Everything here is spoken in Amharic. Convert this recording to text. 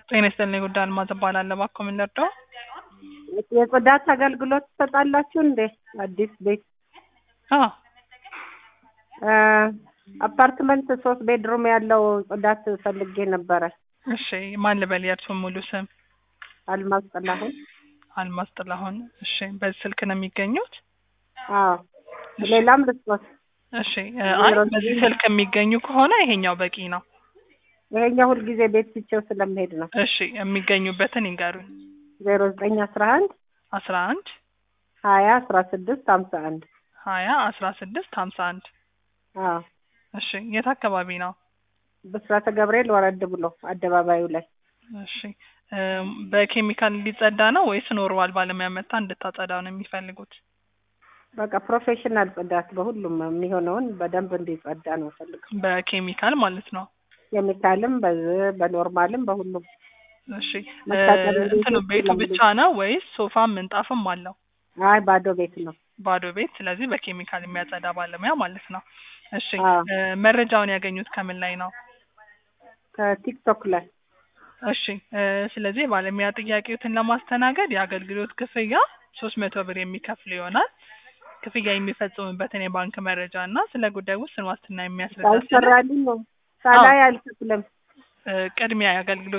ጤና ይስጥልኝ ጉዳይ አልማዝ እባላለሁ። እባክዎ ምን ልርዳው? የጽዳት አገልግሎት ትሰጣላችሁ እንዴ? አዲስ ቤት አዎ እ አፓርትመንት ሶስት ቤድሩም ያለው ጽዳት ፈልጌ ነበረ። እሺ ማን ልበል? የእርስዎን ሙሉ ስም? አልማዝ ጥላሁን። አልማዝ ጥላሁን። እሺ በዚህ ስልክ ነው የሚገኙት? አዎ ሌላም ልስጦት። እሺ እ አይ በዚህ ስልክ የሚገኙ ከሆነ ይሄኛው በቂ ነው። ይሄኛው ሁልጊዜ ቤት ትቼው ስለምሄድ ነው። እሺ የሚገኙበትን ይንገሩኝ። ዜሮ ዘጠኝ አስራ አንድ አስራ አንድ ሀያ አስራ ስድስት ሀምሳ አንድ ሀያ አስራ ስድስት ሀምሳ አንድ አዎ እሺ የት አካባቢ ነው? ብስራተ ገብርኤል ወረድ ብሎ አደባባዩ ላይ እሺ እ በኬሚካል እንዲጸዳ ነው ወይስ ኖርማል ባለሙያ መታ እንድታጸዳው ነው የሚፈልጉት? በቃ ፕሮፌሽናል ጽዳት በሁሉም የሚሆነውን በደንብ እንዲጸዳ ነው ፈልገው። በኬሚካል ማለት ነው። ኬሚካልም በዚህ በኖርማልም በሁሉም እሺ እ መታጠቢያ ቤቱ እንትኑ ቤቱ ለምንድን- ብቻ ነው ወይስ ሶፋም ምንጣፍም አለው? አይ ባዶ ቤት ነው። ባዶ ቤት። ስለዚህ በኬሚካል የሚያጸዳ ባለሙያ ማለት ነው። እሺ አዎ። እ መረጃውን ያገኙት ከምን ላይ ነው? ከቲክቶክ ላይ እሺ እ ስለዚህ የባለሙያ ጥያቄዎትን ለማስተናገድ የአገልግሎት ክፍያ ሶስት መቶ ብር የሚከፍል ይሆናል። ክፍያ የሚፈጽሙበትን የባንክ መረጃ እና ስለ ጉዳዩ ውስን ዋስትና የሚያስረዳ ሰነድ ሳይሰራልኝ ነው ሳላይ አልከፍልም። እ ቅድሚያ የአገልግሎት